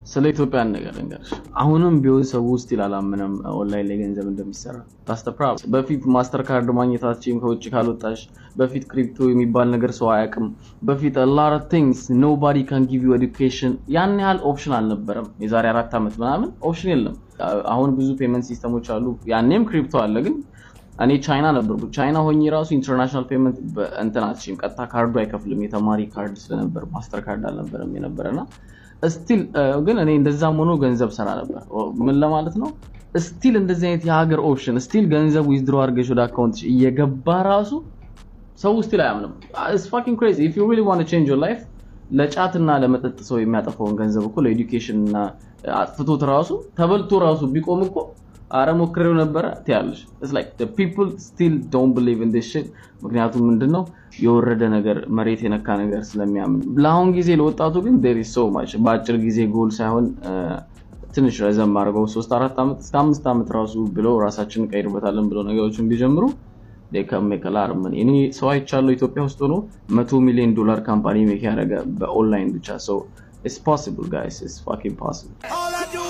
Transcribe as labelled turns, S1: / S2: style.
S1: ስለ ኢትዮጵያ ነገር ልንገርሽ። አሁንም ቢሆን ሰው ውስጥ አላመነም ኦንላይን ላይ ገንዘብ እንደሚሰራ ታስተፕራ በፊት ማስተር ካርድ ማግኘታችን ከውጭ ካልወጣሽ በፊት ክሪፕቶ የሚባል ነገር ሰው አያውቅም። በፊት ላር ቲንግስ ኖባዲ ካን ጊቭ ዩ ኤዱኬሽን ያን ያህል ኦፕሽን አልነበረም። የዛሬ አራት ዓመት ምናምን ኦፕሽን የለም። አሁን ብዙ ፔመንት ሲስተሞች አሉ። ያኔም ክሪፕቶ አለ ግን እኔ ቻይና ነበርኩ። ቻይና ሆኜ ራሱ ኢንተርናሽናል ፔመንት እንትን አትችይም። ቀጥታ ካርዱ አይከፍልም። የተማሪ ካርድ ስለነበር ማስተር ካርድ አልነበረም የነበረና ስቲል ግን እኔ እንደዛም ሆኖ ገንዘብ ሰራ ነበር። ምን ለማለት ነው? ስቲል እንደዚህ አይነት የሀገር ኦፕሽን ስቲል ገንዘብ ዊዝድሮ አድርገሽ ወደ አካውንት እየገባ ራሱ ሰው ስቲል አያምንም። ኢትስ ፋኪንግ ክሬዚ ኢፍ ዩ ሪሊ ዋንት ቱ ቼንጅ ዮር ላይፍ ለጫትና ለመጠጥ ሰው የሚያጠፋውን ገንዘብ እኮ ለኤዱኬሽን እና አጥፍቶት ራሱ ተበልቶ ራሱ ቢቆም እኮ አረ ሞክሬው ነበረ ትያለሽ። ኢትስ ላይክ ዘ ፒፕል ስቲል ዶንት ቢሊቭ ኢን ዲስ ሺት። ምክንያቱም ምንድነው የወረደ ነገር መሬት የነካ ነገር ስለሚያምን። ለአሁን ጊዜ ለወጣቱ ግን ዴር ኢዝ ሶ ማች በአጭር ጊዜ ጎል ሳይሆን ትንሽ ረዘም አድርገው ሶስት አራት ዓመት እስከ አምስት ዓመት ራሱ ብለው ራሳችንን ቀይርበታለን ብለው ነገሮችን ቢጀምሩ ከሜከላር ምን እኔ ሰው አይቻለሁ ኢትዮጵያ ውስጥ ሆኖ መቶ ሚሊዮን ዶላር ካምፓኒ ሜክ ያደረገ በኦንላይን ብቻ ሰው ኢትስ ፖሲብል ጋይስ ኢትስ ፋኪንግ ፖሲብል
S2: All I do